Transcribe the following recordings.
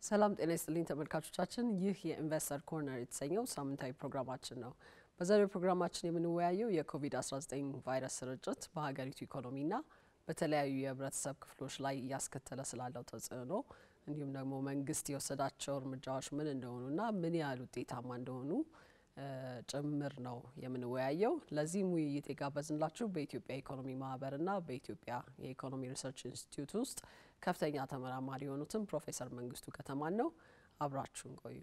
ሰላም ጤና ይስጥልኝ ተመልካቾቻችን፣ ይህ የኢንቨስተር ኮርነር የተሰኘው ሳምንታዊ ፕሮግራማችን ነው። በዛሬው ፕሮግራማችን የምንወያየው የኮቪድ-19 ቫይረስ ስርጭት በሀገሪቱ ኢኮኖሚና በተለያዩ የህብረተሰብ ክፍሎች ላይ እያስከተለ ስላለው ተጽዕኖ እንዲሁም ደግሞ መንግስት የወሰዳቸው እርምጃዎች ምን እንደሆኑና ምን ያህል ውጤታማ እንደሆኑ ጭምር ነው የምንወያየው። ለዚህም ውይይት የጋበዝንላችሁ በኢትዮጵያ ኢኮኖሚ ማህበርና በኢትዮጵያ የኢኮኖሚ ሪሰርች ኢንስቲትዩት ውስጥ ከፍተኛ ተመራማሪ የሆኑትን ፕሮፌሰር መንግስቱ ከተማን ነው። አብራችሁን ቆዩ።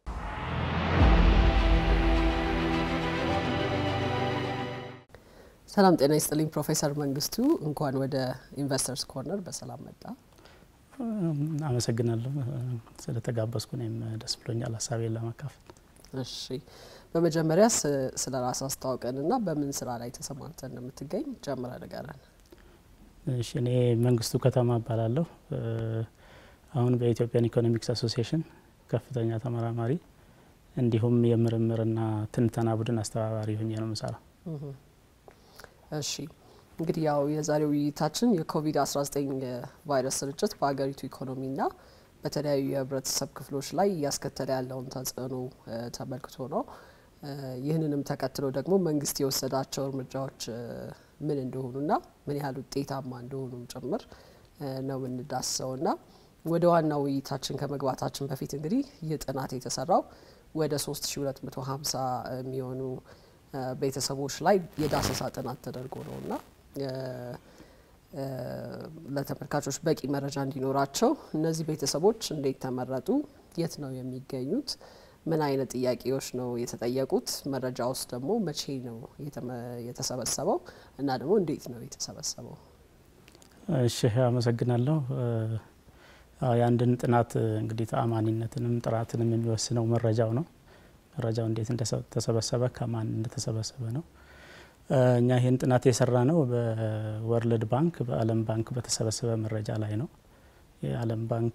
ሰላም ጤና ይስጥልኝ ፕሮፌሰር መንግስቱ፣ እንኳን ወደ ኢንቨስተርስ ኮርነር በሰላም መጣ። አመሰግናለሁ ስለተጋበዝኩ። እኔም ደስ ብሎኛል ሀሳቤን ለማካፈል። እሺ በመጀመሪያ ስለ ራስ አስተዋውቀንና በምን ስራ ላይ ተሰማርተ እንደምትገኝ ጀምረ ንገረን። እሺ እኔ መንግስቱ ከተማ እባላለሁ። አሁን በኢትዮጵያን ኢኮኖሚክስ አሶሲዬሽን ከፍተኛ ተመራማሪ እንዲሁም የምርምርና ትንተና ቡድን አስተባባሪ ሆኜ ነው የምሰራው። እሺ እንግዲህ ያው የዛሬው ውይይታችን የኮቪድ-19 ቫይረስ ስርጭት በሀገሪቱ ኢኮኖሚና በተለያዩ የህብረተሰብ ክፍሎች ላይ እያስከተለ ያለውን ተጽዕኖ ተመልክቶ ነው። ይህንንም ተከትሎ ደግሞ መንግስት የወሰዳቸው እርምጃዎች ምን እንደሆኑና ምን ያህል ውጤታማ እንደሆኑም ጭምር ነው የምንዳስሰውና ወደ ዋናው ውይይታችን ከመግባታችን በፊት እንግዲህ ይህ ጥናት የተሰራው ወደ 3250 የሚሆኑ ቤተሰቦች ላይ የዳሰሳ ጥናት ተደርጎ ነውና ለተመልካቾች በቂ መረጃ እንዲኖራቸው እነዚህ ቤተሰቦች እንዴት ተመረጡ? የት ነው የሚገኙት? ምን አይነት ጥያቄዎች ነው የተጠየቁት? መረጃ ውስጥ ደግሞ መቼ ነው የተሰበሰበው እና ደግሞ እንዴት ነው የተሰበሰበው? እሺ አመሰግናለሁ። የአንድን ጥናት እንግዲህ ተአማኒነትንም ጥራትንም የሚወስነው መረጃው ነው። መረጃው እንዴት እንደተሰበሰበ ከማን እንደተሰበሰበ ነው። እኛ ይህን ጥናት የሰራ ነው በወርልድ ባንክ በዓለም ባንክ በተሰበሰበ መረጃ ላይ ነው። የዓለም ባንክ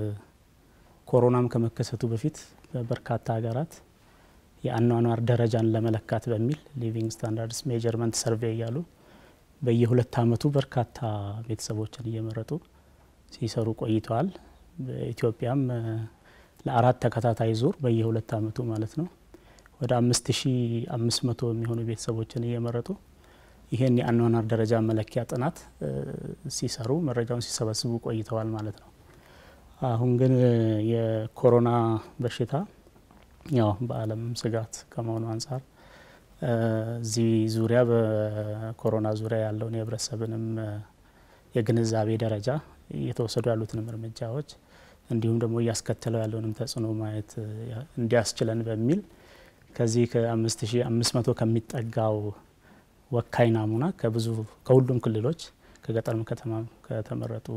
ኮሮናም ከመከሰቱ በፊት በበርካታ ሀገራት የአኗኗር ደረጃን ለመለካት በሚል ሊቪንግ ስታንዳርድስ ሜጀርመንት ሰርቬይ እያሉ በየሁለት ዓመቱ በርካታ ቤተሰቦችን እየመረጡ ሲሰሩ ቆይተዋል። በኢትዮጵያም ለአራት ተከታታይ ዙር በየሁለት ዓመቱ ማለት ነው ወደ አምስት ሺ አምስት መቶ የሚሆኑ ቤተሰቦችን እየመረጡ ይህን የአኗኗር ደረጃ መለኪያ ጥናት ሲሰሩ መረጃውን ሲሰበስቡ ቆይተዋል ማለት ነው። አሁን ግን የኮሮና በሽታ ያው በዓለም ስጋት ከመሆኑ አንጻር እዚህ ዙሪያ በኮሮና ዙሪያ ያለውን የህብረተሰብንም የግንዛቤ ደረጃ እየተወሰዱ ያሉትንም እርምጃዎች እንዲሁም ደግሞ እያስከተለው ያለውንም ተጽዕኖ ማየት እንዲያስችለን በሚል ከዚህ ከአምስት ሺ አምስት መቶ ከሚጠጋው ወካይ ናሙና ከብዙ ከሁሉም ክልሎች ከገጠርም ከተማ ከተመረጡ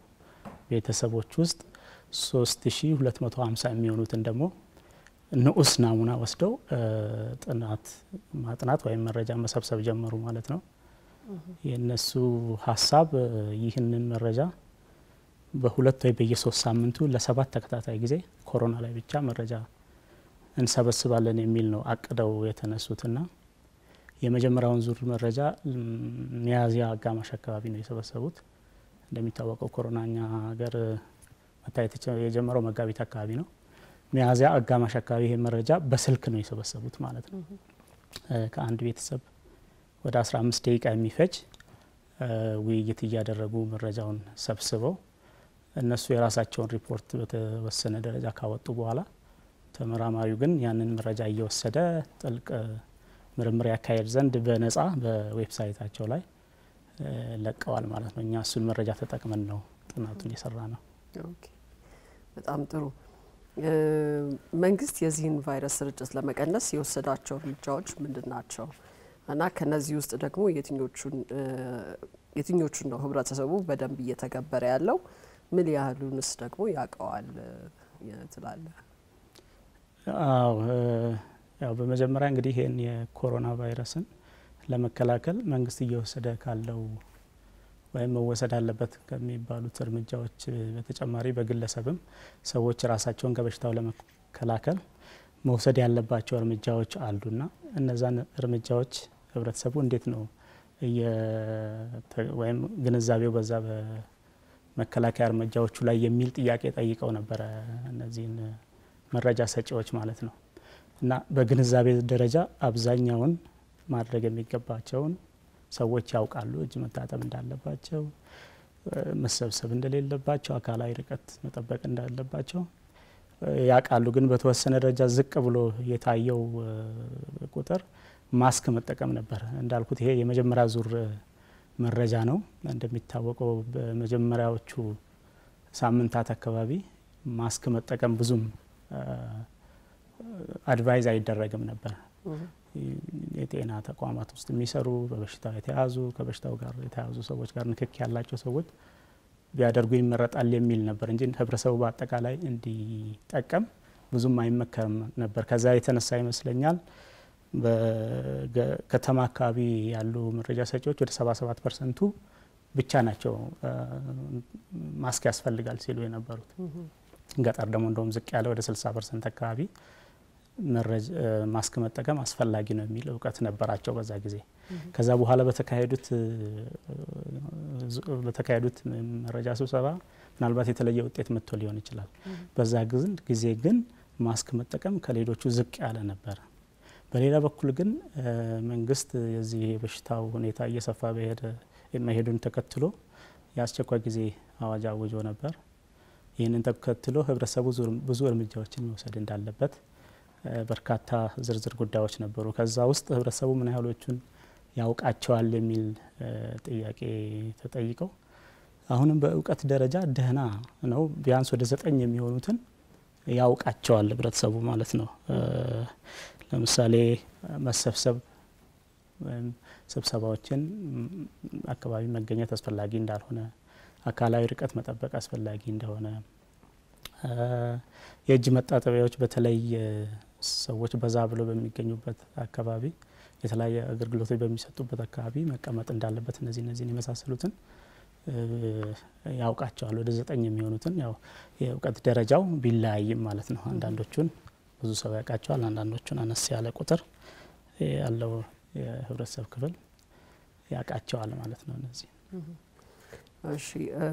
ቤተሰቦች ውስጥ ሶስት ሺ ሁለት መቶ ሀምሳ የሚሆኑትን ደግሞ ንዑስ ናሙና ወስደው ጥናት ማጥናት ወይም መረጃ መሰብሰብ ጀመሩ ማለት ነው። የእነሱ ሀሳብ ይህንን መረጃ በሁለት ወይ በየሶስት ሳምንቱ ለሰባት ተከታታይ ጊዜ ኮሮና ላይ ብቻ መረጃ እንሰበስባለን የሚል ነው አቅደው የተነሱትና የመጀመሪያውን ዙር መረጃ ሚያዝያ አጋማሽ አካባቢ ነው የሰበሰቡት። እንደሚታወቀው ኮሮና እኛ ሀገር መታየት የጀመረው መጋቢት አካባቢ ነው። ሚያዝያ አጋማሽ አካባቢ ይሄ መረጃ በስልክ ነው የሰበሰቡት ማለት ነው። ከአንድ ቤተሰብ ወደ 15 ደቂቃ የሚፈጅ ውይይት እያደረጉ መረጃውን ሰብስበው እነሱ የራሳቸውን ሪፖርት በተወሰነ ደረጃ ካወጡ በኋላ ተመራማሪው ግን ያንን መረጃ እየወሰደ ጥልቅ ምርምር ያካሄድ ዘንድ በነጻ በዌብሳይታቸው ላይ ለቀዋል ማለት ነው። እኛ እሱን መረጃ ተጠቅመን ነው ጥናቱን የሰራ ነው። በጣም ጥሩ። መንግስት የዚህን ቫይረስ ስርጭት ለመቀነስ የወሰዳቸው እርምጃዎች ምንድን ናቸው እና ከነዚህ ውስጥ ደግሞ የትኞቹን ነው ህብረተሰቡ በደንብ እየተገበረ ያለው? ምን ያህሉንስ ደግሞ ያውቀዋል ትላለህ? አዎ ያው በመጀመሪያ እንግዲህ ይህን የኮሮና ቫይረስን ለመከላከል መንግስት እየወሰደ ካለው ወይም መወሰድ አለበት ከሚባሉት እርምጃዎች በተጨማሪ በግለሰብም ሰዎች ራሳቸውን ከበሽታው ለመከላከል መውሰድ ያለባቸው እርምጃዎች አሉና እነዛን እርምጃዎች ህብረተሰቡ እንዴት ነው ወይም ግንዛቤው በዛ መከላከያ እርምጃዎቹ ላይ የሚል ጥያቄ ጠይቀው ነበረ እነዚህን መረጃ ሰጪዎች ማለት ነው። እና በግንዛቤ ደረጃ አብዛኛውን ማድረግ የሚገባቸውን ሰዎች ያውቃሉ። እጅ መታጠብ እንዳለባቸው፣ መሰብሰብ እንደሌለባቸው፣ አካላዊ ርቀት መጠበቅ እንዳለባቸው ያውቃሉ። ግን በተወሰነ ደረጃ ዝቅ ብሎ የታየው ቁጥር ማስክ መጠቀም ነበር። እንዳልኩት ይሄ የመጀመሪያ ዙር መረጃ ነው። እንደሚታወቀው በመጀመሪያዎቹ ሳምንታት አካባቢ ማስክ መጠቀም ብዙም አድቫይዝ አይደረግም ነበር። የጤና ተቋማት ውስጥ የሚሰሩ በበሽታው የተያዙ ከበሽታው ጋር የተያዙ ሰዎች ጋር ንክኪ ያላቸው ሰዎች ቢያደርጉ ይመረጣል የሚል ነበር እንጂ ህብረተሰቡ በአጠቃላይ እንዲጠቀም ብዙም አይመከርም ነበር። ከዛ የተነሳ ይመስለኛል በከተማ አካባቢ ያሉ መረጃ ሰጪዎች ወደ 77 ፐርሰንቱ ብቻ ናቸው ማስክ ያስፈልጋል ሲሉ የነበሩት። ገጠር ደግሞ እንደውም ዝቅ ያለ ወደ 60 ፐርሰንት አካባቢ ማስክ መጠቀም አስፈላጊ ነው የሚል እውቀት ነበራቸው በዛ ጊዜ። ከዛ በኋላ በተካሄዱት በተካሄዱት መረጃ ስብሰባ ምናልባት የተለየ ውጤት መጥቶ ሊሆን ይችላል። በዛ ጊዜ ግን ማስክ መጠቀም ከሌሎቹ ዝቅ ያለ ነበረ። በሌላ በኩል ግን መንግስት የዚህ የበሽታው ሁኔታ እየሰፋ በሄደ መሄዱን ተከትሎ የአስቸኳይ ጊዜ አዋጅ አውጆ ነበር። ይህንን ተከትሎ ህብረተሰቡ ብዙ እርምጃዎችን መውሰድ እንዳለበት በርካታ ዝርዝር ጉዳዮች ነበሩ። ከዛ ውስጥ ህብረተሰቡ ምን ያህሎቹን ያውቃቸዋል የሚል ጥያቄ ተጠይቀው አሁንም በእውቀት ደረጃ ደህና ነው። ቢያንስ ወደ ዘጠኝ የሚሆኑትን ያውቃቸዋል ህብረተሰቡ ማለት ነው። ለምሳሌ መሰብሰብ ወይም ስብሰባዎችን አካባቢ መገኘት አስፈላጊ እንዳልሆነ፣ አካላዊ ርቀት መጠበቅ አስፈላጊ እንደሆነ፣ የእጅ መታጠቢያዎች በተለይ ሰዎች በዛ ብሎ በሚገኙበት አካባቢ የተለያየ አገልግሎቶች በሚሰጡበት አካባቢ መቀመጥ እንዳለበት እነዚህ እነዚህን የመሳሰሉትን ያውቃቸዋል። ወደ ዘጠኝ የሚሆኑትን ያው የእውቀት ደረጃው ቢለያይም ማለት ነው። አንዳንዶቹን ብዙ ሰው ያውቃቸዋል፣ አንዳንዶቹን አነስ ያለ ቁጥር ያለው የህብረተሰብ ክፍል ያውቃቸዋል ማለት ነው። እነዚህ እሺ፣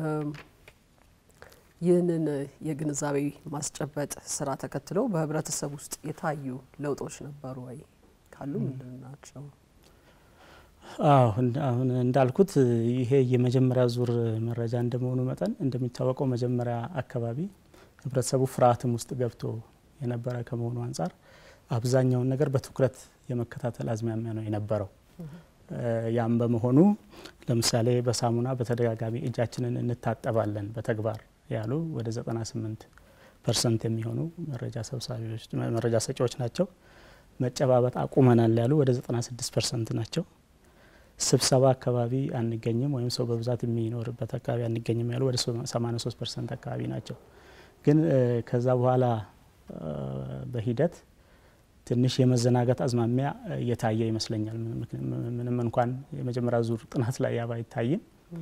ይህንን የግንዛቤ ማስጨበጥ ስራ ተከትሎ በህብረተሰብ ውስጥ የታዩ ለውጦች ነበሩ ወይ? ካሉ ምንድን ናቸው? አዎ አሁን እንዳልኩት ይሄ የመጀመሪያ ዙር መረጃ እንደመሆኑ መጠን እንደሚታወቀው መጀመሪያ አካባቢ ህብረተሰቡ ፍርሃትም ውስጥ ገብቶ የነበረ ከመሆኑ አንጻር አብዛኛውን ነገር በትኩረት የመከታተል አዝማሚያ ነው የነበረው። ያም በመሆኑ ለምሳሌ በሳሙና በተደጋጋሚ እጃችንን እንታጠባለን በተግባር ያሉ ወደ 98 ፐርሰንት የሚሆኑ መረጃ ሰብሳቢዎች መረጃ ሰጪዎች ናቸው። መጨባበጥ አቁመናል ያሉ ወደ 96 ፐርሰንት ናቸው። ስብሰባ አካባቢ አንገኝም ወይም ሰው በብዛት የሚኖርበት አካባቢ አንገኝም ያሉ ወደ 83 ፐርሰንት አካባቢ ናቸው። ግን ከዛ በኋላ በሂደት ትንሽ የመዘናጋት አዝማሚያ እየታየ ይመስለኛል። ምንም እንኳን የመጀመሪያ ዙር ጥናት ላይ ያ ባይታይም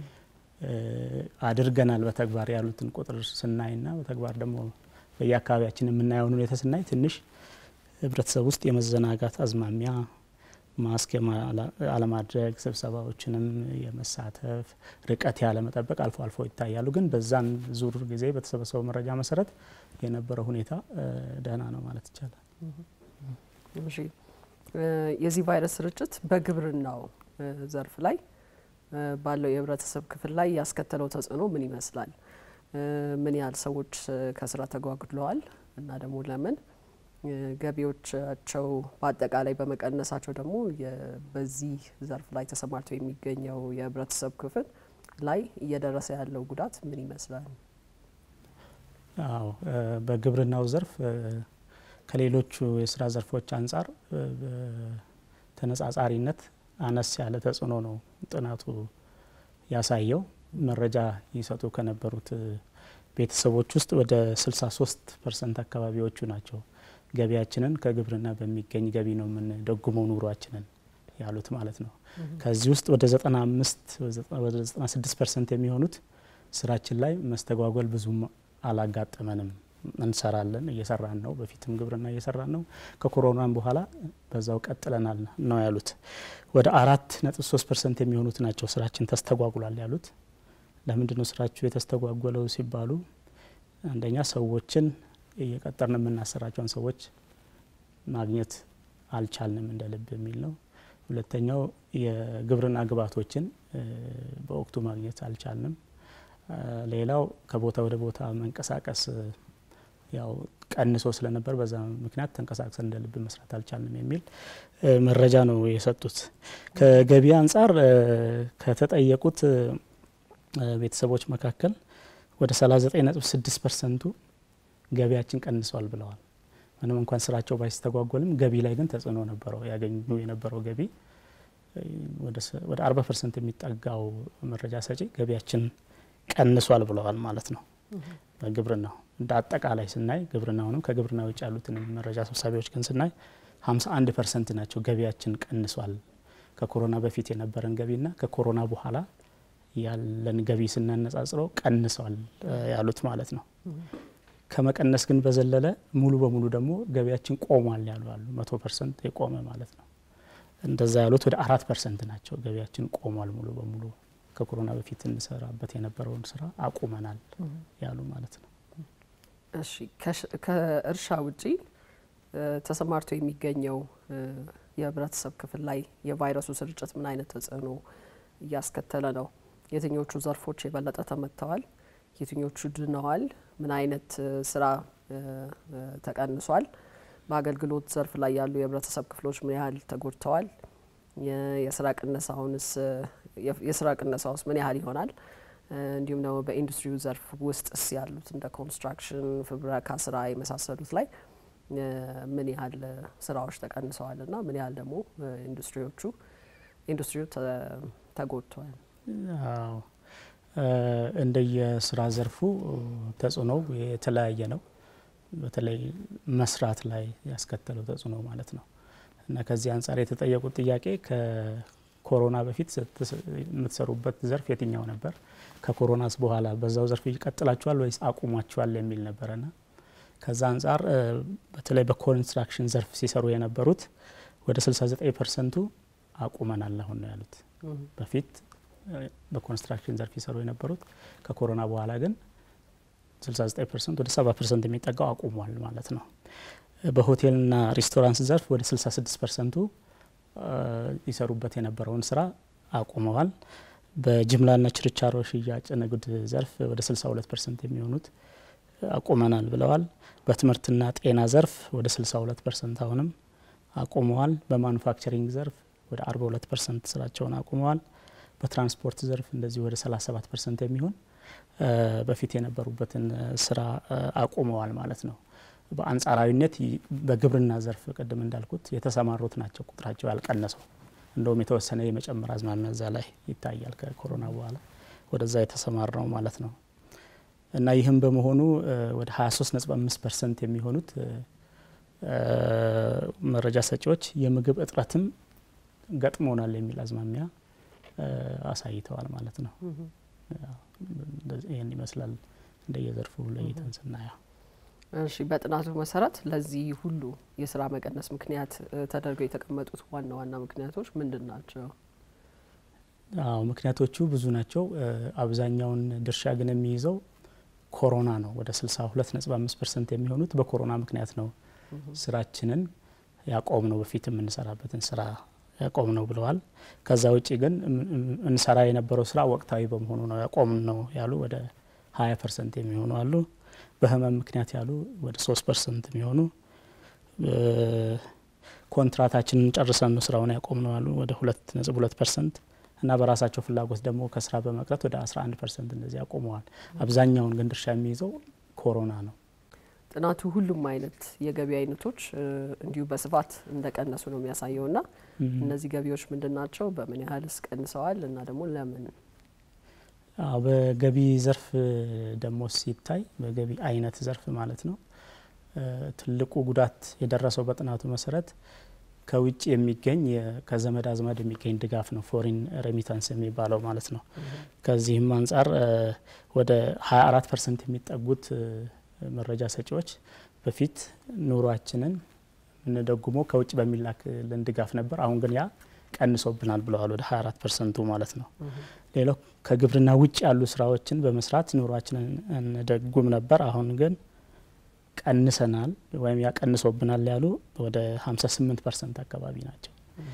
አድርገናል በተግባር ያሉትን ቁጥር ስናይና በተግባር ደግሞ በየአካባቢያችን የምናየውን ሁኔታ ስናይ ትንሽ ህብረተሰብ ውስጥ የመዘናጋት አዝማሚያ ማስክ አለማድረግ፣ ስብሰባዎችንም የመሳተፍ ርቀት ያለመጠበቅ አልፎ አልፎ ይታያሉ። ግን በዛን ዙር ጊዜ በተሰበሰበው መረጃ መሰረት የነበረው ሁኔታ ደህና ነው ማለት ይቻላል። እሺ፣ የዚህ ቫይረስ ስርጭት በግብርናው ዘርፍ ላይ ባለው የህብረተሰብ ክፍል ላይ ያስከተለው ተጽዕኖ ምን ይመስላል? ምን ያህል ሰዎች ከስራ ተጓጉለዋል? እና ደግሞ ለምን ገቢዎቻቸው በአጠቃላይ በመቀነሳቸው ደግሞ በዚህ ዘርፍ ላይ ተሰማርቶ የሚገኘው የህብረተሰብ ክፍል ላይ እየደረሰ ያለው ጉዳት ምን ይመስላል? አዎ በግብርናው ዘርፍ ከሌሎቹ የስራ ዘርፎች አንጻር ተነጻጻሪነት አነስ ያለ ተጽዕኖ ነው ጥናቱ ያሳየው። መረጃ ይሰጡ ከነበሩት ቤተሰቦች ውስጥ ወደ 63 ፐርሰንት አካባቢዎቹ ናቸው ገቢያችንን ከግብርና በሚገኝ ገቢ ነው የምንደጉመው ኑሯችንን ያሉት ማለት ነው። ከዚህ ውስጥ ወደ 95 ወደ 96 ፐርሰንት የሚሆኑት ስራችን ላይ መስተጓጎል ብዙም አላጋጠመንም፣ እንሰራለን፣ እየሰራን ነው፣ በፊትም ግብርና እየሰራን ነው፣ ከኮሮናም በኋላ በዛው ቀጥለናል ነው ያሉት። ወደ አራት ነጥብ ሶስት ፐርሰንት የሚሆኑት ናቸው ስራችን ተስተጓጉሏል ያሉት። ለምንድን ነው ስራችሁ የተስተጓጎለው ሲባሉ አንደኛ ሰዎችን እየቀጠርን የምናሰራቸውን ሰዎች ማግኘት አልቻልንም እንደ ልብ የሚል ነው። ሁለተኛው የግብርና ግብዓቶችን በወቅቱ ማግኘት አልቻልንም። ሌላው ከቦታ ወደ ቦታ መንቀሳቀስ ያው ቀንሶ ስለነበር በዛ ምክንያት ተንቀሳቅሰን እንደ ልብ መስራት አልቻልንም የሚል መረጃ ነው የሰጡት። ከገቢ አንጻር ከተጠየቁት ቤተሰቦች መካከል ወደ 39.6 ፐርሰንቱ ገቢያችን ቀንሷል ብለዋል። ምንም እንኳን ስራቸው ባይስተጓጎልም ገቢ ላይ ግን ተጽዕኖ ነበረው። ያገኙ የነበረው ገቢ ወደ 40 ፐርሰንት የሚጠጋው መረጃ ሰጪ ገቢያችን ቀንሷል ብለዋል ማለት ነው። በግብርናው እንደ አጠቃላይ ስናይ ግብርናውንም ከግብርና ውጭ ያሉትን መረጃ ሰብሳቢዎች ግን ስናይ 51 ፐርሰንት ናቸው ገቢያችን ቀንሷል። ከኮሮና በፊት የነበረን ገቢና ከኮሮና በኋላ ያለን ገቢ ስናነጻጽረው ቀንሷል ያሉት ማለት ነው። ከመቀነስ ግን በዘለለ ሙሉ በሙሉ ደግሞ ገቢያችን ቆሟል ያሉ አሉ። መቶ ፐርሰንት የቆመ ማለት ነው። እንደዛ ያሉት ወደ አራት ፐርሰንት ናቸው። ገቢያችን ቆሟል ሙሉ በሙሉ ከኮሮና በፊት እንሰራበት የነበረውን ስራ አቁመናል ያሉ ማለት ነው። እሺ ከእርሻ ውጪ ተሰማርቶ የሚገኘው የህብረተሰብ ክፍል ላይ የቫይረሱ ስርጭት ምን አይነት ተጽዕኖ እያስከተለ ነው? የትኞቹ ዘርፎች የበለጠ ተመትተዋል? የትኞቹ ድነዋል? ምን አይነት ስራ ተቀንሷል? በአገልግሎት ዘርፍ ላይ ያሉ የህብረተሰብ ክፍሎች ምን ያህል ተጎድተዋል? የስራ ቅነሳውንስ የስራ ቅነሳውስ ምን ያህል ይሆናል? እንዲሁም ደግሞ በኢንዱስትሪው ዘርፍ ውስጥስ ያሉት እንደ ኮንስትራክሽን፣ ፍብረካ ስራ የመሳሰሉት ላይ ምን ያህል ስራዎች ተቀንሰዋል እና ምን ያህል ደግሞ ኢንዱስትሪዎቹ ኢንዱስትሪው ተጎድተዋል? አዎ እንደየስራ ዘርፉ ተጽዕኖው የተለያየ ነው። በተለይ መስራት ላይ ያስከተለው ተጽዕኖ ማለት ነው እና ከዚህ አንጻር የተጠየቁት ጥያቄ ከኮሮና በፊት የምትሰሩበት ዘርፍ የትኛው ነበር? ከኮሮናስ በኋላ በዛው ዘርፍ ይቀጥላችኋል ወይስ አቁሟችኋል የሚል ነበረና ከዛ አንጻር በተለይ በኮንስትራክሽን ዘርፍ ሲሰሩ የነበሩት ወደ 69 ፐርሰንቱ አቁመናል አሁን ነው ያሉት። በፊት በኮንስትራክሽን ዘርፍ ይሰሩ የነበሩት ከኮሮና በኋላ ግን 69 ፐርሰንት ወደ 70 ፐርሰንት የሚጠጋው አቁሟል ማለት ነው። በሆቴልና ሬስቶራንት ዘርፍ ወደ 66 ፐርሰንቱ ይሰሩበት የነበረውን ስራ አቁመዋል። በጅምላና ችርቻሮ ሽያጭ ንግድ ዘርፍ ወደ 62 ፐርሰንት የሚሆኑት አቁመናል ብለዋል። በትምህርትና ጤና ዘርፍ ወደ 62 ፐርሰንት አሁንም አቁመዋል። በማኑፋክቸሪንግ ዘርፍ ወደ 42 ፐርሰንት ስራቸውን አቁመዋል። በትራንስፖርት ዘርፍ እንደዚህ ወደ 37 ፐርሰንት የሚሆን በፊት የነበሩበትን ስራ አቁመዋል ማለት ነው። በአንጻራዊነት በግብርና ዘርፍ ቅድም እንዳልኩት የተሰማሩት ናቸው ቁጥራቸው ያልቀነሰው። እንደውም የተወሰነ የመጨመር አዝማሚያ እዛ ላይ ይታያል። ከኮሮና በኋላ ወደዛ የተሰማራው ማለት ነው እና ይህም በመሆኑ ወደ 23.5 ፐርሰንት የሚሆኑት መረጃ ሰጪዎች የምግብ እጥረትም ገጥሞናል የሚል አዝማሚያ አሳይተዋል ማለት ነው። ይህን ይመስላል እንደየዘርፉ ለይተን ስናየው። እሺ፣ በጥናቱ መሰረት ለዚህ ሁሉ የስራ መቀነስ ምክንያት ተደርገው የተቀመጡት ዋና ዋና ምክንያቶች ምንድን ናቸው? አዎ ምክንያቶቹ ብዙ ናቸው። አብዛኛውን ድርሻ ግን የሚይዘው ኮሮና ነው። ወደ 62.5 ፐርሰንት የሚሆኑት በኮሮና ምክንያት ነው ስራችንን ያቆም ነው በፊት የምንሰራበትን ስራ ያቆም ነው ብለዋል። ከዛ ውጭ ግን እንሰራ የነበረው ስራ ወቅታዊ በመሆኑ ነው ያቆም ነው ያሉ ወደ 20 ፐርሰንት የሚሆኑ አሉ። በህመም ምክንያት ያሉ ወደ 3 ፐርሰንት የሚሆኑ ኮንትራታችንን ጨርሰን ነው ስራውን ያቆም ነው ያሉ ወደ 2.2 ፐርሰንት እና በራሳቸው ፍላጎት ደግሞ ከስራ በመቅረት ወደ 11 ፐርሰንት እንደዚህ ያቆመዋል። አብዛኛውን ግን ድርሻ የሚይዘው ኮሮና ነው። ጥናቱ ሁሉም አይነት የገቢ አይነቶች እንዲሁ በስፋት እንደቀነሱ ነው የሚያሳየው ና እነዚህ ገቢዎች ምንድን ናቸው? በምን ያህልስ ቀንሰዋል? እና ደግሞ ለምን? አዎ በገቢ ዘርፍ ደግሞ ሲታይ በገቢ አይነት ዘርፍ ማለት ነው ትልቁ ጉዳት የደረሰው በጥናቱ መሰረት ከውጭ የሚገኝ ከዘመድ አዝማድ የሚገኝ ድጋፍ ነው፣ ፎሪን ሬሚታንስ የሚባለው ማለት ነው። ከዚህም አንጻር ወደ 24 ፐርሰንት የሚጠጉት መረጃ ሰጪዎች በፊት ኑሯችንን የምንደጉመው ከውጭ በሚላክልን ድጋፍ ነበር። አሁን ግን ያ ቀንሶብናል ብለዋል። ወደ 24 ፐርሰንቱ ማለት ነው። ሌላው ከግብርና ውጭ ያሉ ስራዎችን በመስራት ኑሯችንን እንደጉም ነበር። አሁን ግን ቀንሰናል ወይም ያቀንሶብናል ያሉ ወደ 58 ፐርሰንት አካባቢ ናቸው።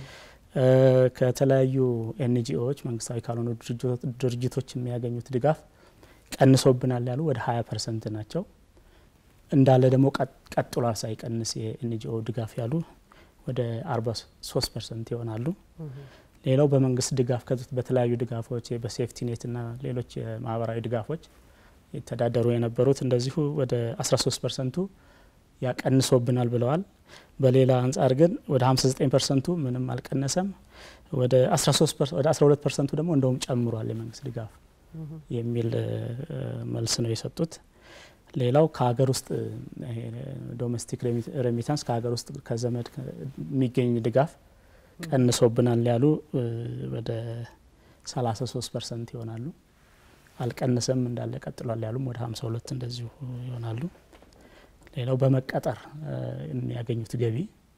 ከተለያዩ ኤንጂኦዎች መንግስታዊ ካልሆኑ ድርጅቶች የሚያገኙት ድጋፍ ቀንሶብናል ያሉ ወደ 20 ፐርሰንት ናቸው። እንዳለ ደግሞ ቀጥሏል ሳይቀንስ የኤንጂኦ ድጋፍ ያሉ ወደ 43 ፐርሰንት ይሆናሉ። ሌላው በመንግስት ድጋፍ በተለያዩ ድጋፎች በሴፍቲ ኔትና ሌሎች የማህበራዊ ድጋፎች የተዳደሩ የነበሩት እንደዚሁ ወደ 13 ፐርሰንቱ ያቀንሶብናል ብለዋል። በሌላ አንጻር ግን ወደ 59 ፐርሰንቱ ምንም አልቀነሰም፣ ወደ 12 ፐርሰንቱ ደግሞ እንደውም ጨምሯል የመንግስት ድጋፍ የሚል መልስ ነው የሰጡት። ሌላው ከሀገር ውስጥ ዶሜስቲክ ሬሚታንስ ከሀገር ውስጥ ከዘመድ የሚገኝ ድጋፍ ቀንሶብናል ያሉ ወደ 33 ፐርሰንት ይሆናሉ። አልቀነሰም እንዳለ ቀጥሏል ያሉም ወደ 52 እንደዚሁ ይሆናሉ። ሌላው በመቀጠር የሚያገኙት ገቢ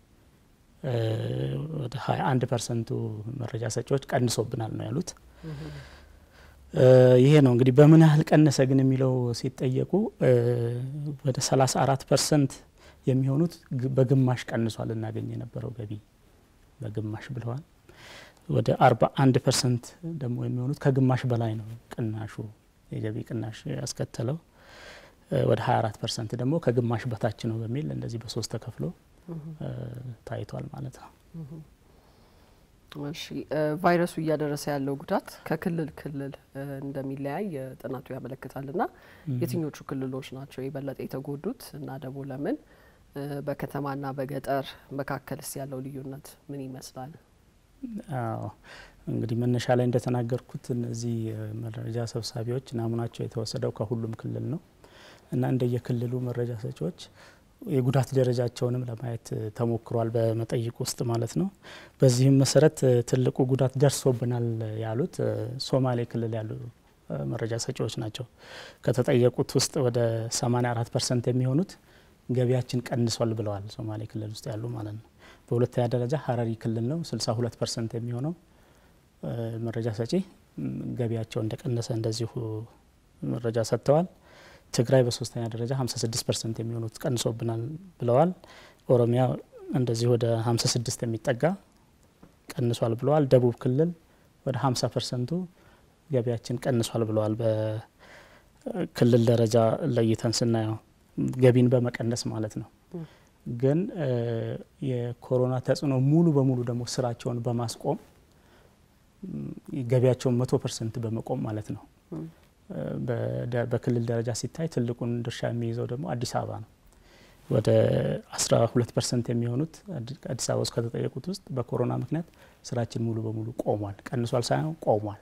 ወደ 21 ፐርሰንቱ መረጃ ሰጪዎች ቀንሶብናል ነው ያሉት። ይሄ ነው እንግዲህ በምን ያህል ቀነሰ ግን የሚለው ሲጠየቁ ወደ 34 ፐርሰንት የሚሆኑት በግማሽ ቀንሷል እናገኝ የነበረው ገቢ በግማሽ ብለዋል። ወደ 41 ፐርሰንት ደግሞ የሚሆኑት ከግማሽ በላይ ነው ቅናሹ የገቢ ቅናሽ ያስከተለው። ወደ 24 ፐርሰንት ደግሞ ከግማሽ በታች ነው በሚል እንደዚህ በሶስት ተከፍሎ ታይቷል ማለት ነው። እሺ ቫይረሱ እያደረሰ ያለው ጉዳት ከክልል ክልል እንደሚለያይ ጥናቱ ያመለክታል እና የትኞቹ ክልሎች ናቸው የበለጠ የተጎዱት እና ደግሞ ለምን? በከተማና በገጠር መካከልስ ያለው ልዩነት ምን ይመስላል? አዎ እንግዲህ መነሻ ላይ እንደተናገርኩት እነዚህ መረጃ ሰብሳቢዎች ናሙናቸው የተወሰደው ከሁሉም ክልል ነው እና እንደየክልሉ መረጃ ሰጪዎች የጉዳት ደረጃቸውንም ለማየት ተሞክሯል በመጠይቅ ውስጥ ማለት ነው። በዚህም መሰረት ትልቁ ጉዳት ደርሶብናል ያሉት ሶማሌ ክልል ያሉ መረጃ ሰጪዎች ናቸው። ከተጠየቁት ውስጥ ወደ 84 ፐርሰንት የሚሆኑት ገቢያችን ቀንሷል ብለዋል። ሶማሌ ክልል ውስጥ ያሉ ማለት ነው። በሁለተኛ ደረጃ ሀረሪ ክልል ነው 62 ፐርሰንት የሚሆነው መረጃ ሰጪ ገቢያቸው እንደቀነሰ እንደዚሁ መረጃ ሰጥተዋል። ትግራይ በሶስተኛ ደረጃ 56 ፐርሰንት የሚሆኑት ቀንሶብናል ብለዋል። ኦሮሚያ እንደዚህ ወደ 56 የሚጠጋ ቀንሷል ብለዋል። ደቡብ ክልል ወደ 50 ፐርሰንቱ ገቢያችን ቀንሷል ብለዋል። በክልል ደረጃ ለይተን ስናየው ገቢን በመቀነስ ማለት ነው። ግን የኮሮና ተጽዕኖ ሙሉ በሙሉ ደግሞ ስራቸውን በማስቆም ገቢያቸውን መቶ ፐርሰንት በመቆም ማለት ነው በክልል ደረጃ ሲታይ ትልቁን ድርሻ የሚይዘው ደግሞ አዲስ አበባ ነው። ወደ 12 ፐርሰንት የሚሆኑት አዲስ አበባ ውስጥ ከተጠየቁት ውስጥ በኮሮና ምክንያት ስራችን ሙሉ በሙሉ ቆሟል። ቀንሷል ሳይሆን ቆሟል።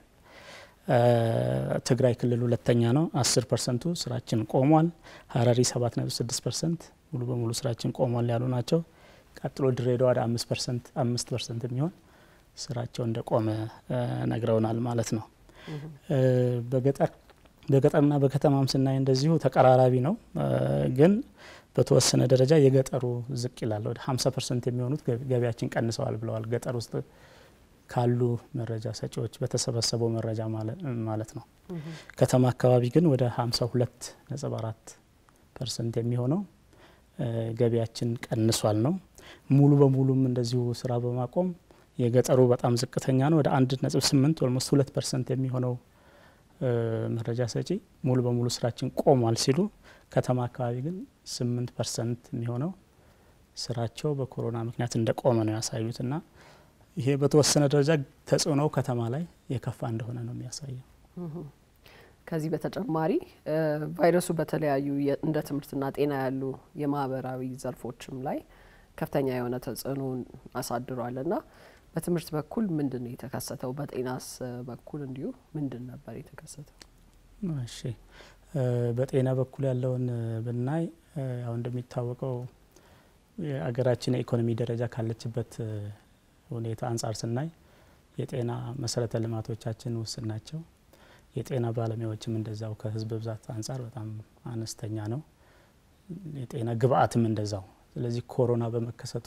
ትግራይ ክልል ሁለተኛ ነው፣ 10 ፐርሰንቱ ስራችን ቆሟል። ሀረሪ 7.6 ፐርሰንት ሙሉ በሙሉ ስራችን ቆሟል ያሉ ናቸው። ቀጥሎ ድሬዳዋ ወደ 5 ፐርሰንት 5 ፐርሰንት የሚሆን ስራቸው እንደቆመ ነግረውናል ማለት ነው። በገጠር በገጠርና በከተማም ስናይ እንደዚሁ ተቀራራቢ ነው። ግን በተወሰነ ደረጃ የገጠሩ ዝቅ ይላል። ወደ 50 ፐርሰንት የሚሆኑት ገቢያችን ቀንሰዋል ብለዋል። ገጠር ውስጥ ካሉ መረጃ ሰጪዎች በተሰበሰበው መረጃ ማለት ነው። ከተማ አካባቢ ግን ወደ 52 ነጥብ 4 ፐርሰንት የሚሆነው ገቢያችን ቀንሷል ነው። ሙሉ በሙሉም እንደዚሁ ስራ በማቆም የገጠሩ በጣም ዝቅተኛ ነው። ወደ አንድ ነጥብ ስምንት ኦልሞስት ሁለት ፐርሰንት የሚሆነው መረጃ ሰጪ ሙሉ በሙሉ ስራችን ቆሟል ሲሉ፣ ከተማ አካባቢ ግን ስምንት ፐርሰንት የሚሆነው ስራቸው በኮሮና ምክንያት እንደቆመ ነው ያሳዩት እና ይሄ በተወሰነ ደረጃ ተጽዕኖው ከተማ ላይ የከፋ እንደሆነ ነው የሚያሳየው። ከዚህ በተጨማሪ ቫይረሱ በተለያዩ እንደ ትምህርትና ጤና ያሉ የማህበራዊ ዘርፎችም ላይ ከፍተኛ የሆነ ተጽዕኖን አሳድሯል እና በትምህርት በኩል ምንድን ነው የተከሰተው? በጤናስ በኩል እንዲሁ ምንድን ነበር የተከሰተው? እሺ በጤና በኩል ያለውን ብናይ ያው እንደሚታወቀው የአገራችን የኢኮኖሚ ደረጃ ካለችበት ሁኔታ አንጻር ስናይ የጤና መሰረተ ልማቶቻችን ውስን ናቸው። የጤና ባለሙያዎችም እንደዛው ከህዝብ ብዛት አንጻር በጣም አነስተኛ ነው። የጤና ግብአትም እንደዛው። ስለዚህ ኮሮና በመከሰቱ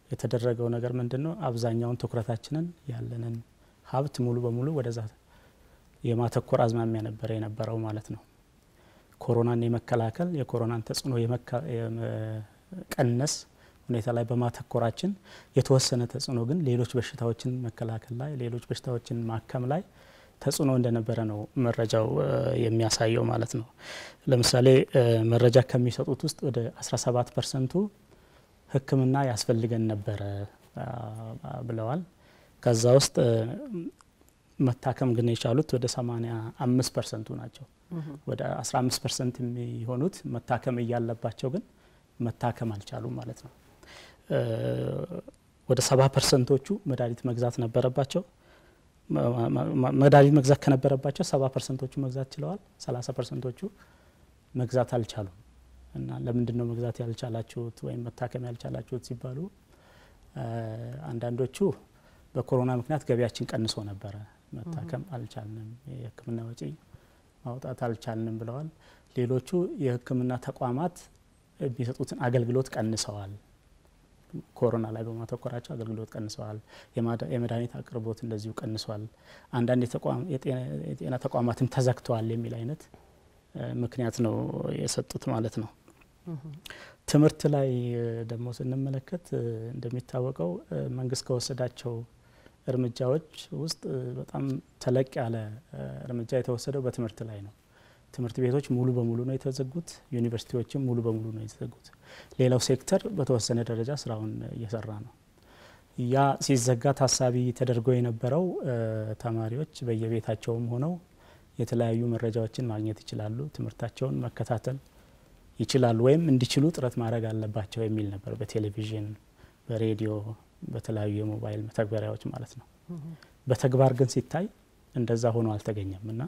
የተደረገው ነገር ምንድን ነው? አብዛኛውን ትኩረታችንን ያለንን ሀብት ሙሉ በሙሉ ወደዛ የማተኮር አዝማሚያ ነበረ የነበረው ማለት ነው። ኮሮናን የመከላከል የኮሮናን ተጽዕኖ የመቀነስ ሁኔታ ላይ በማተኮራችን የተወሰነ ተጽዕኖ ግን ሌሎች በሽታዎችን መከላከል ላይ ሌሎች በሽታዎችን ማከም ላይ ተጽዕኖ እንደነበረ ነው መረጃው የሚያሳየው ማለት ነው። ለምሳሌ መረጃ ከሚሰጡት ውስጥ ወደ 17 ፐርሰንቱ ሕክምና ያስፈልገን ነበረ ብለዋል። ከዛ ውስጥ መታከም ግን የቻሉት ወደ 85 ፐርሰንቱ ናቸው። ወደ 15 ፐርሰንት የሚሆኑት መታከም እያለባቸው ግን መታከም አልቻሉም ማለት ነው። ወደ 70 ፐርሰንቶቹ መድኃኒት መግዛት ነበረባቸው። መድኃኒት መግዛት ከነበረባቸው 70 ፐርሰንቶቹ መግዛት ችለዋል። 30 ፐርሰንቶቹ መግዛት አልቻሉም። እና ለምንድን ነው መግዛት ያልቻላችሁት ወይም መታከም ያልቻላችሁት ሲባሉ አንዳንዶቹ በኮሮና ምክንያት ገቢያችን ቀንሶ ነበረ፣ መታከም አልቻልንም፣ የህክምና ወጪ ማውጣት አልቻልንም ብለዋል። ሌሎቹ የህክምና ተቋማት የሚሰጡትን አገልግሎት ቀንሰዋል። ኮሮና ላይ በማተኮራቸው አገልግሎት ቀንሰዋል። የመድኃኒት አቅርቦት እንደዚሁ ቀንሷል። አንዳንድ የጤና ተቋማትም ተዘግተዋል የሚል አይነት ምክንያት ነው የሰጡት ማለት ነው። ትምህርት ላይ ደግሞ ስንመለከት እንደሚታወቀው መንግስት ከወሰዳቸው እርምጃዎች ውስጥ በጣም ተለቅ ያለ እርምጃ የተወሰደው በትምህርት ላይ ነው። ትምህርት ቤቶች ሙሉ በሙሉ ነው የተዘጉት። ዩኒቨርሲቲዎችም ሙሉ በሙሉ ነው የተዘጉት። ሌላው ሴክተር በተወሰነ ደረጃ ስራውን እየሰራ ነው። ያ ሲዘጋ ታሳቢ ተደርጎ የነበረው ተማሪዎች በየቤታቸውም ሆነው የተለያዩ መረጃዎችን ማግኘት ይችላሉ፣ ትምህርታቸውን መከታተል ይችላሉ፣ ወይም እንዲችሉ ጥረት ማድረግ አለባቸው የሚል ነበር። በቴሌቪዥን፣ በሬዲዮ፣ በተለያዩ የሞባይል መተግበሪያዎች ማለት ነው። በተግባር ግን ሲታይ እንደዛ ሆኖ አልተገኘም እና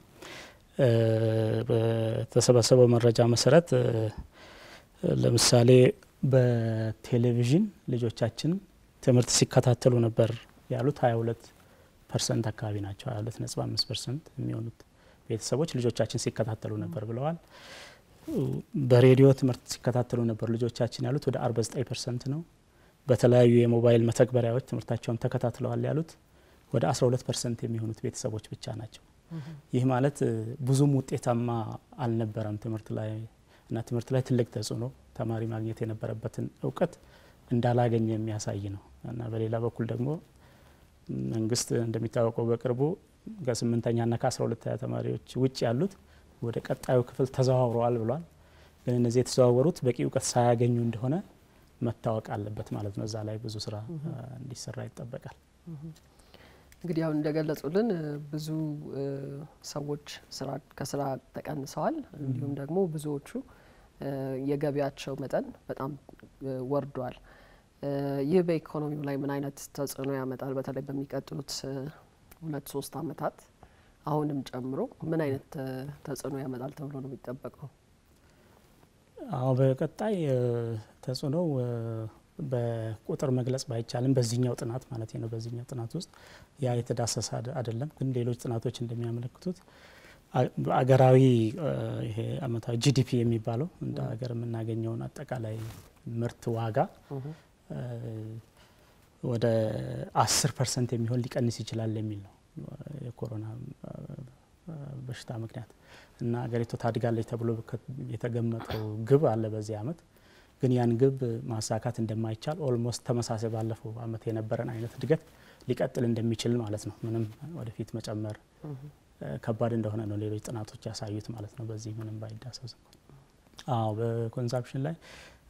በተሰበሰበው መረጃ መሰረት ለምሳሌ በቴሌቪዥን ልጆቻችን ትምህርት ሲከታተሉ ነበር ያሉት 22 ፐርሰንት አካባቢ ናቸው። 22 ነጥብ 5 ፐርሰንት የሚሆኑት ቤተሰቦች ልጆቻችን ሲከታተሉ ነበር ብለዋል። በሬዲዮ ትምህርት ሲከታተሉ ነበር ልጆቻችን ያሉት ወደ 49 ፐርሰንት ነው። በተለያዩ የሞባይል መተግበሪያዎች ትምህርታቸውን ተከታትለዋል ያሉት ወደ 12 ፐርሰንት የሚሆኑት ቤተሰቦች ብቻ ናቸው። ይህ ማለት ብዙም ውጤታማ አልነበረም ትምህርት ላይ እና ትምህርት ላይ ትልቅ ተጽዕኖ ተማሪ ማግኘት የነበረበትን እውቀት እንዳላገኘ የሚያሳይ ነው እና በሌላ በኩል ደግሞ መንግስት እንደሚታወቀው በቅርቡ ከስምንተኛና ከአስራ ሁለተኛ ተማሪዎች ውጭ ያሉት ወደ ቀጣዩ ክፍል ተዘዋውረዋል ብሏል። ግን እነዚህ የተዘዋወሩት በቂ እውቀት ሳያገኙ እንደሆነ መታወቅ አለበት ማለት ነው። እዛ ላይ ብዙ ስራ እንዲሰራ ይጠበቃል። እንግዲህ አሁን እንደገለጹልን ብዙ ሰዎች ስራ ከስራ ተቀንሰዋል። እንዲሁም ደግሞ ብዙዎቹ የገቢያቸው መጠን በጣም ወርዷል። ይህ በኢኮኖሚው ላይ ምን አይነት ተጽዕኖ ያመጣል? በተለይ በሚቀጥሉት ሁለት ሶስት አመታት አሁንም ጨምሮ ምን አይነት ተጽዕኖ ያመጣል ተብሎ ነው የሚጠበቀው? አዎ በቀጣይ ተጽዕኖው በቁጥር መግለጽ ባይቻልም በዚህኛው ጥናት ማለት ነው በዚህኛው ጥናት ውስጥ ያ የተዳሰሰ አይደለም። ግን ሌሎች ጥናቶች እንደሚያመለክቱት አገራዊ ይሄ አመታዊ ጂዲፒ የሚባለው እንደ ሀገር የምናገኘውን አጠቃላይ ምርት ዋጋ ወደ አስር ፐርሰንት የሚሆን ሊቀንስ ይችላል የሚል ነው የኮሮና በሽታ ምክንያት እና ሀገሪቱ ታድጋለች ተብሎ የተገመጠው ግብ አለ በዚህ አመት ግን ያን ግብ ማሳካት እንደማይቻል ኦልሞስት ተመሳሳይ ባለፈው አመት የነበረን አይነት እድገት ሊቀጥል እንደሚችል ማለት ነው። ምንም ወደፊት መጨመር ከባድ እንደሆነ ነው ሌሎች ጥናቶች ያሳዩት ማለት ነው። በዚህ ምንም ባይዳሰስ አዎ በኮንሳምፕሽን ላይ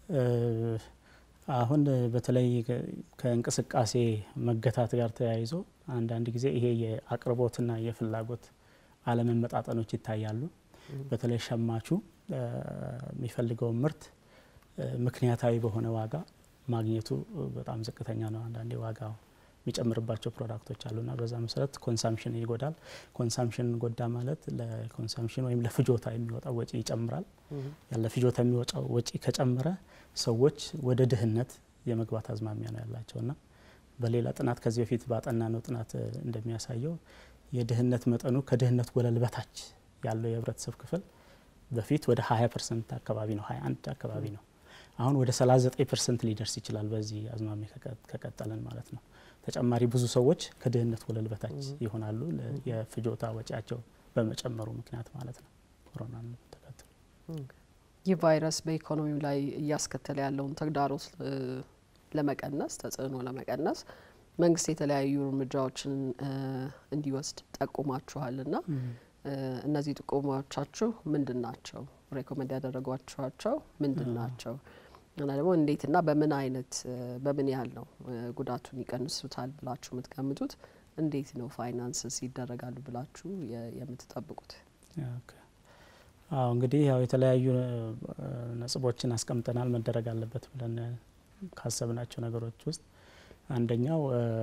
አሁን በተለይ ከእንቅስቃሴ መገታት ጋር ተያይዞ አንዳንድ ጊዜ ይሄ የአቅርቦትና የፍላጎት አለመመጣጠኖች ይታያሉ። በተለይ ሸማቹ የሚፈልገውን ምርት ምክንያታዊ በሆነ ዋጋ ማግኘቱ በጣም ዝቅተኛ ነው። አንዳንዴ ዋጋው የሚጨምርባቸው ፕሮዳክቶች አሉና በዛ መሰረት ኮንሳምሽን ይጎዳል። ኮንሳምሽን ጎዳ ማለት ለኮንሳምሽን ወይም ለፍጆታ የሚወጣው ወጪ ይጨምራል። ያለ ፍጆታ የሚወጣው ወጪ ከጨመረ ሰዎች ወደ ድህነት የመግባት አዝማሚያ ነው ያላቸውና በሌላ ጥናት ከዚህ በፊት ባጠና ነው ጥናት እንደሚያሳየው የድህነት መጠኑ ከድህነት ወለል በታች ያለው የህብረተሰብ ክፍል በፊት ወደ 20 ፐርሰንት አካባቢ ነው 21 አካባቢ ነው። አሁን ወደ 39 ፐርሰንት ሊደርስ ይችላል በዚህ አዝማሚ ከቀጠለን ማለት ነው። ተጨማሪ ብዙ ሰዎች ከድህነት ወለል በታች ይሆናሉ። የፍጆታ ወጪያቸው በመጨመሩ ምክንያት ማለት ነው ኮሮናን ተከትሎ ይህ ቫይረስ በኢኮኖሚው ላይ እያስከተለ ያለውን ተግዳሮት ለመቀነስ ተጽዕኖ ለመቀነስ መንግስት የተለያዩ እርምጃዎችን እንዲወስድ ጠቁማችኋል እና እነዚህ ጥቆማዎቻችሁ ምንድን ናቸው? ሬኮመንድ ያደረጓችኋቸው ምንድን ናቸው? እና ደግሞ እንዴትና በምን አይነት በምን ያህል ነው ጉዳቱን ይቀንሱታል ብላችሁ የምትገምቱት? እንዴት ነው ፋይናንስስ ይደረጋሉ ብላችሁ የምትጠብቁት? አዎ እንግዲህ ያው የተለያዩ ነጥቦችን አስቀምጠናል መደረግ አለበት ብለን ካሰብናቸው ነገሮች ውስጥ አንደኛው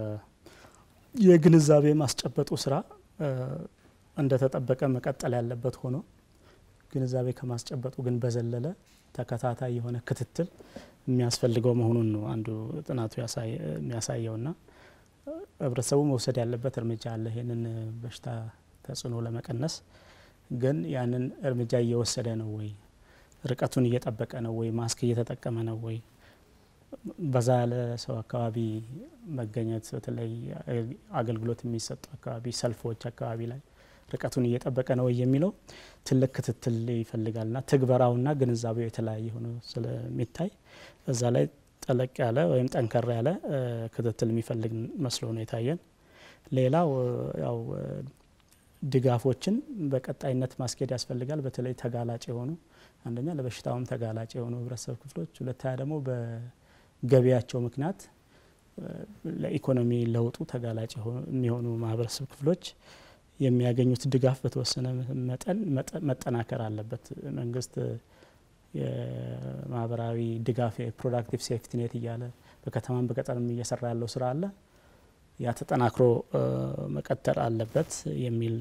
የግንዛቤ ማስጨበጡ ስራ እንደተጠበቀ መቀጠል ያለበት ሆኖ ግንዛቤ ከማስጨበጡ ግን በዘለለ ተከታታይ የሆነ ክትትል የሚያስፈልገው መሆኑን ነው አንዱ ጥናቱ የሚያሳየውና ህብረተሰቡ መውሰድ ያለበት እርምጃ አለ ይህንን በሽታ ተጽዕኖ ለመቀነስ ግን ያንን እርምጃ እየወሰደ ነው ወይ? ርቀቱን እየጠበቀ ነው ወይ? ማስክ እየተጠቀመ ነው ወይ? በዛ ያለ ሰው አካባቢ መገኘት በተለይ አገልግሎት የሚሰጡ አካባቢ፣ ሰልፎች አካባቢ ላይ ርቀቱን እየጠበቀ ነው ወይ የሚለው ትልቅ ክትትል ይፈልጋልና ትግበራውና ግንዛቤው የተለያየ ሆኖ ስለሚታይ እዛ ላይ ጠለቅ ያለ ወይም ጠንከር ያለ ክትትል የሚፈልግ መስሎ ነው የታየን። ሌላው ያው ድጋፎችን በቀጣይነት ማስኬድ ያስፈልጋል። በተለይ ተጋላጭ የሆኑ አንደኛ ለበሽታውም ተጋላጭ የሆኑ ህብረተሰብ ክፍሎች፣ ሁለተኛ ደግሞ በገቢያቸው ምክንያት ለኢኮኖሚ ለውጡ ተጋላጭ የሚሆኑ ማህበረሰብ ክፍሎች የሚያገኙት ድጋፍ በተወሰነ መጠን መጠናከር አለበት። መንግስት የማህበራዊ ድጋፍ የፕሮዳክቲቭ ሴፍቲ ኔት እያለ በከተማም በገጠርም እየሰራ ያለው ስራ አለ። ያ ተጠናክሮ መቀጠል አለበት የሚል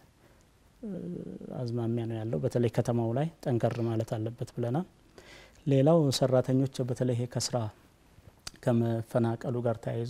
አዝማሚያ ነው ያለው። በተለይ ከተማው ላይ ጠንከር ማለት አለበት ብለናል። ሌላው ሰራተኞች በተለይ ከስራ ከመፈናቀሉ ጋር ተያይዞ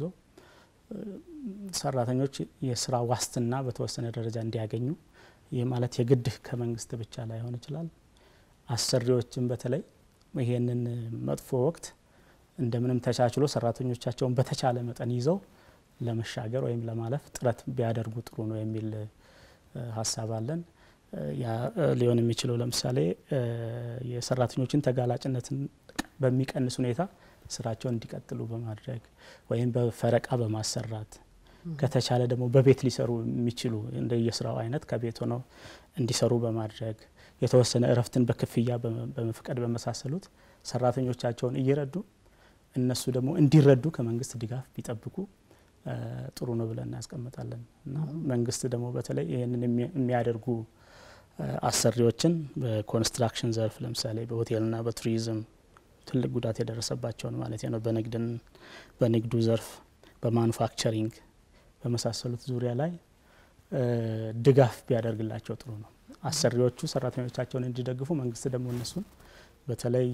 ሰራተኞች የስራ ዋስትና በተወሰነ ደረጃ እንዲያገኙ ይህ ማለት የግድ ከመንግስት ብቻ ላይሆን ይችላል። አሰሪዎችን በተለይ ይሄንን መጥፎ ወቅት እንደምንም ተቻችሎ ሰራተኞቻቸውን በተቻለ መጠን ይዘው ለመሻገር ወይም ለማለፍ ጥረት ቢያደርጉ ጥሩ ነው የሚል ሀሳብ አለን። ያ ሊሆን የሚችለው ለምሳሌ የሰራተኞችን ተጋላጭነትን በሚቀንስ ሁኔታ ስራቸውን እንዲቀጥሉ በማድረግ ወይም በፈረቃ በማሰራት ከተቻለ ደግሞ በቤት ሊሰሩ የሚችሉ እንደ የስራው አይነት ከቤት ሆነው እንዲሰሩ በማድረግ የተወሰነ እረፍትን በክፍያ በመፍቀድ በመሳሰሉት ሰራተኞቻቸውን እየረዱ እነሱ ደግሞ እንዲረዱ ከመንግስት ድጋፍ ቢጠብቁ ጥሩ ነው ብለን እናስቀምጣለን እና መንግስት ደግሞ በተለይ ይህንን የሚያደርጉ አሰሪዎችን በኮንስትራክሽን ዘርፍ ለምሳሌ በሆቴልና በቱሪዝም ትልቅ ጉዳት የደረሰባቸውን ማለት ነው በንግድን በንግዱ ዘርፍ በማኑፋክቸሪንግ በመሳሰሉት ዙሪያ ላይ ድጋፍ ቢያደርግላቸው ጥሩ ነው። አሰሪዎቹ ሰራተኞቻቸውን እንዲደግፉ፣ መንግስት ደግሞ እነሱን በተለይ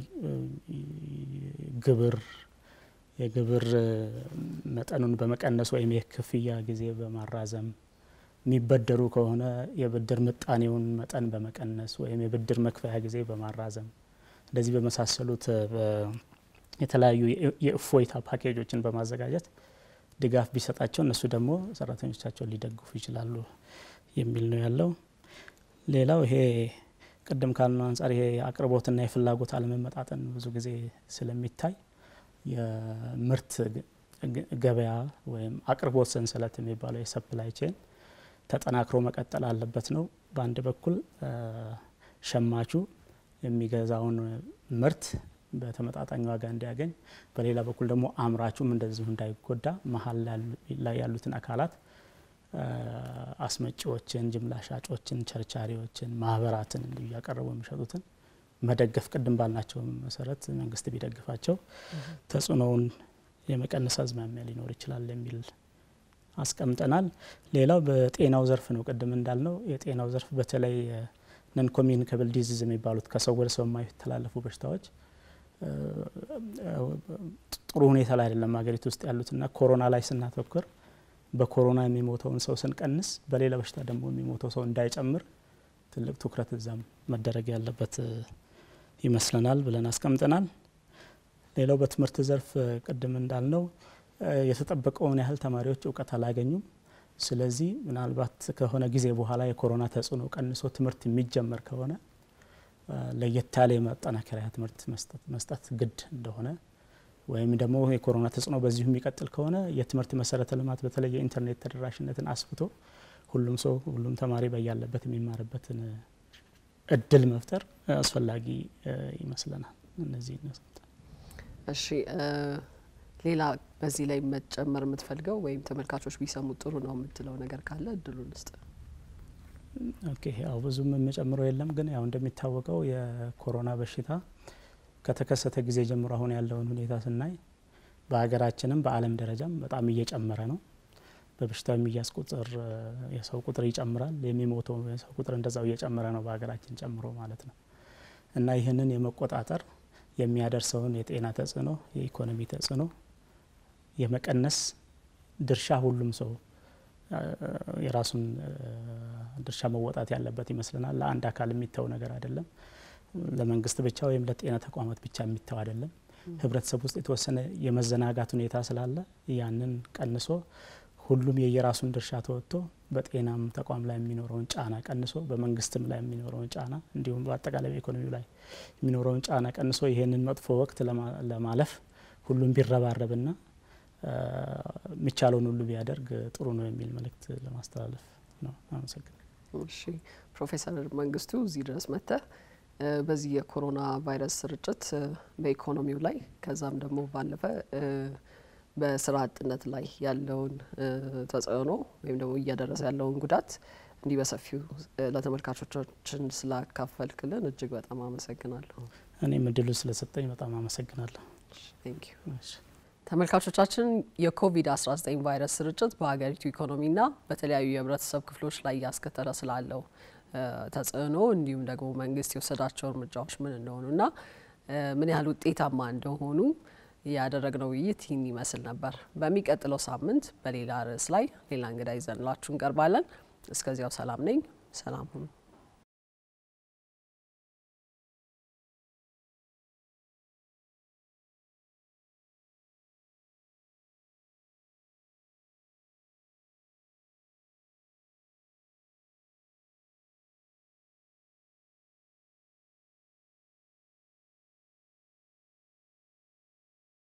ግብር የግብር መጠኑን በመቀነስ ወይም የክፍያ ጊዜ በማራዘም የሚበደሩ ከሆነ የብድር ምጣኔውን መጠን በመቀነስ ወይም የብድር መክፈያ ጊዜ በማራዘም እንደዚህ በመሳሰሉት የተለያዩ የእፎይታ ፓኬጆችን በማዘጋጀት ድጋፍ ቢሰጣቸው እነሱ ደግሞ ሰራተኞቻቸውን ሊደግፉ ይችላሉ የሚል ነው ያለው። ሌላው ይሄ ቅድም ካልነው አንጻር ይሄ የአቅርቦትና የፍላጎት አለመመጣጠን ብዙ ጊዜ ስለሚታይ የምርት ገበያ ወይም አቅርቦት ሰንሰለት የሚባለው የሰፕላይ ቼን ተጠናክሮ መቀጠል አለበት ነው። በአንድ በኩል ሸማቹ የሚገዛውን ምርት በተመጣጣኝ ዋጋ እንዲያገኝ፣ በሌላ በኩል ደግሞ አምራቹም እንደዚሁ እንዳይጎዳ መሀል ላይ ያሉትን አካላት አስመጪዎችን፣ ጅምላ ሻጮችን፣ ቸርቻሪዎችን፣ ማህበራትን እንዲሁ እያቀረቡ የሚሸጡትን መደገፍ ቅድም ባልናቸው መሰረት መንግስት ቢደግፋቸው ተጽዕኖውን የመቀነስ አዝማሚያ ሊኖር ይችላል የሚል አስቀምጠናል። ሌላው በጤናው ዘርፍ ነው። ቅድም እንዳልነው የጤናው ዘርፍ በተለይ ነን ኮሚኒካብል ዲዚዝ የሚባሉት ከሰው ወደ ሰው የማይተላለፉ በሽታዎች ጥሩ ሁኔታ ላይ አይደለም ሀገሪቱ ውስጥ ያሉትና ኮሮና ላይ ስናተኩር በኮሮና የሚሞተውን ሰው ስንቀንስ በሌላ በሽታ ደግሞ የሚሞተው ሰው እንዳይጨምር ትልቅ ትኩረት እዛም መደረግ ያለበት ይመስለናል ብለን አስቀምጠናል። ሌላው በትምህርት ዘርፍ ቅድም እንዳልነው የተጠበቀውን ያህል ተማሪዎች እውቀት አላገኙም። ስለዚህ ምናልባት ከሆነ ጊዜ በኋላ የኮሮና ተጽዕኖ ቀንሶ ትምህርት የሚጀመር ከሆነ ለየት ያለ የማጠናከሪያ ትምህርት መስጠት ግድ እንደሆነ ወይም ደግሞ የኮሮና ተጽዕኖ በዚሁ የሚቀጥል ከሆነ የትምህርት መሰረተ ልማት በተለይ የኢንተርኔት ተደራሽነትን አስፍቶ ሁሉም ሰው ሁሉም ተማሪ በያለበት የሚማርበትን እድል መፍጠር አስፈላጊ ይመስለናል። እነዚህ እሺ፣ ሌላ በዚህ ላይ መጨመር የምትፈልገው ወይም ተመልካቾች ቢሰሙት ጥሩ ነው የምትለው ነገር ካለ እድሉን ስጥ። ኦኬ፣ ያው ብዙም የምጨምረው የለም፣ ግን ያው እንደሚታወቀው የኮሮና በሽታ ከተከሰተ ጊዜ ጀምሮ አሁን ያለውን ሁኔታ ስናይ በሀገራችንም በዓለም ደረጃም በጣም እየጨመረ ነው። በበሽታው የሚያዝ ቁጥር የሰው ቁጥር ይጨምራል። የሚሞተው የሰው ቁጥር እንደዛው እየጨመረ ነው በሀገራችን ጨምሮ ማለት ነው እና ይህንን የመቆጣጠር የሚያደርሰውን የጤና ተጽዕኖ፣ የኢኮኖሚ ተጽዕኖ የመቀነስ ድርሻ ሁሉም ሰው የራሱን ድርሻ መወጣት ያለበት ይመስለናል። ለአንድ አካል የሚተው ነገር አይደለም። ለመንግስት ብቻ ወይም ለጤና ተቋማት ብቻ የሚተው አይደለም። ህብረተሰብ ውስጥ የተወሰነ የመዘናጋት ሁኔታ ስላለ ያንን ቀንሶ ሁሉም የየራሱን ድርሻ ተወጥቶ በጤናም ተቋም ላይ የሚኖረውን ጫና ቀንሶ በመንግስትም ላይ የሚኖረውን ጫና እንዲሁም በአጠቃላይ በኢኮኖሚው ላይ የሚኖረውን ጫና ቀንሶ ይሄንን መጥፎ ወቅት ለማለፍ ሁሉም ቢረባረብና የሚቻለውን ሁሉ ቢያደርግ ጥሩ ነው የሚል መልእክት ለማስተላለፍ ነው። አመሰግናለሁ። እሺ ፕሮፌሰር መንግስቱ እዚህ ድረስ መጥተህ በዚህ የኮሮና ቫይረስ ስርጭት በኢኮኖሚው ላይ ከዛም ደግሞ ባለፈ በስራ አጥነት ላይ ያለውን ተጽዕኖ ወይም ደግሞ እያደረሰ ያለውን ጉዳት እንዲህ በሰፊው ለተመልካቾቻችን ስላካፈልክልን እጅግ በጣም አመሰግናለሁ። እኔም እድሉ ስለሰጠኝ በጣም አመሰግናለሁ። ተመልካቾቻችን የኮቪድ-19 ቫይረስ ስርጭት በሀገሪቱ ኢኮኖሚና በተለያዩ የህብረተሰብ ክፍሎች ላይ እያስከተለ ስላለው ተጽዕኖ እንዲሁም ደግሞ መንግስት የወሰዳቸው እርምጃዎች ምን እንደሆኑና ምን ያህል ውጤታማ እንደሆኑ ያደረግነው ውይይት ይህን ይመስል ነበር። በሚቀጥለው ሳምንት በሌላ ርዕስ ላይ ሌላ እንግዳ ይዘንላችሁ እንቀርባለን። እስከዚያው ሰላም ነኝ። ሰላም ሁኑ።